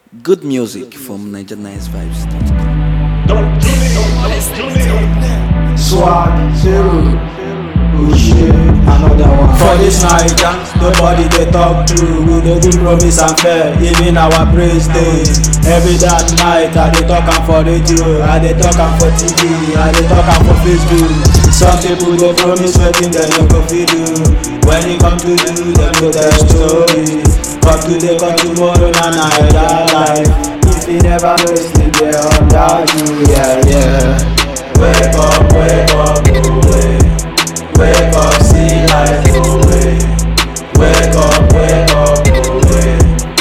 Good music from NigeriaNiceVibes.com. Swag, zero, oh shit, another one. For this night, nobody they talk to. We dey do promise and fair, even our praise day. Every that night, I dey talk am for radio, I dey talk am for TV, I dey talk am for Facebook. Some people dey promise wetin dem no go fit do. When e come to do, dem go tell story. Come today, come tomorrow, na Naija life. If you never know, still dey under you, yeah, yeah. Wake up, wake up, away. Wake up, see life away. Wake up, wake up, away.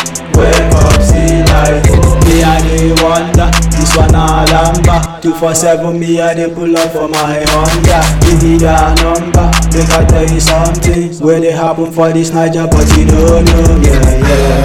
Wake up, see life. Me I dey wonder, this one a lamba. Two four seven, me I dey pull up for my Honda. Give me that number, make I tell you something. Where they happen for this Niger, but you don't know, yeah,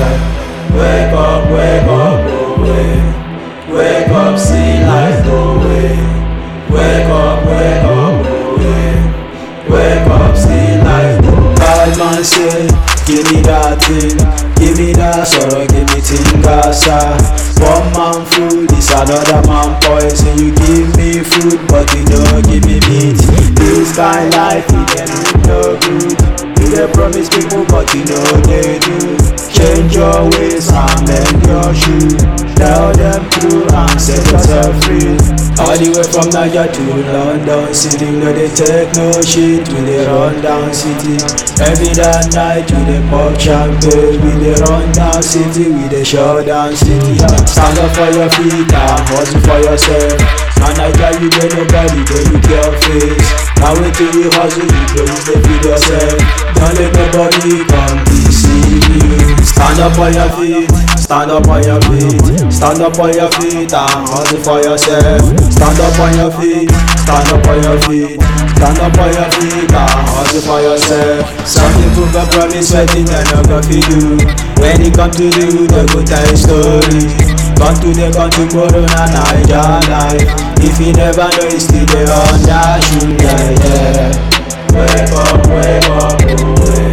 yeah. Wake up, wake up, away. Wake up, see life away. Wake up, wake up, away. Wake up, see life. Bad man say, give me that thing, give me that sorrow, give me tingasa. One man food is another man poison. You give me food, but you don't give me meat. This kind life, you can no good. You dey promise people, but you know they do. Change your ways and mend your shoe. Tell them true and set yourself free. All the way from Niger to London City, no they take no shit. We dey run down city. Every that night we dey pop champagne. We dey run down city, we dey shut down city. Stand up for your feet and hustle for yourself. And I tell you, there nobody dey look your face. Now wait till you hustle, you go use the feed yourself. Don't let nobody come deceive you. Stand up on your feet, stand up on your feet, stand up on your feet and hustle for yourself. Stand up on your feet, stand up on your feet, stand up on your feet and hustle for yourself. Some people go promise wetin dem no go fit do. When e come to you, dem go tell you story. Come today, come tomorrow, na Naija life. If you never know, you still dey under shoe, yeah, yeah. Wake up, wake up, away.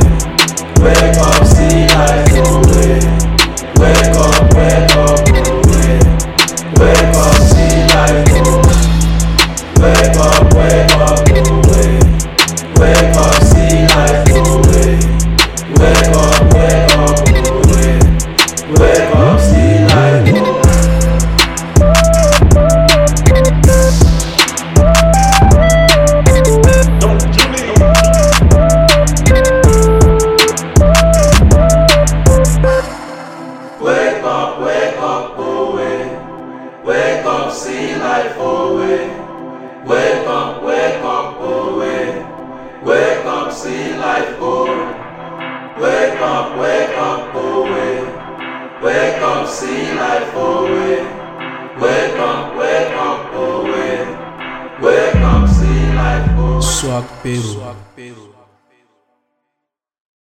Wake up, see life away. Wake up, wake up, away. Wake up, see life away. Wake up, wake up, away. Wake up, see life away. Wake up, wake up, away. Wake up, see life away. Wake up, wake up, away. Wake up, see life away. Wake up, wake up, away. Wake up, see life away. Wake up, wake up, away. Wake up, see life away. Wake up, wake up, away. Wake up, see life away. Swag Peru.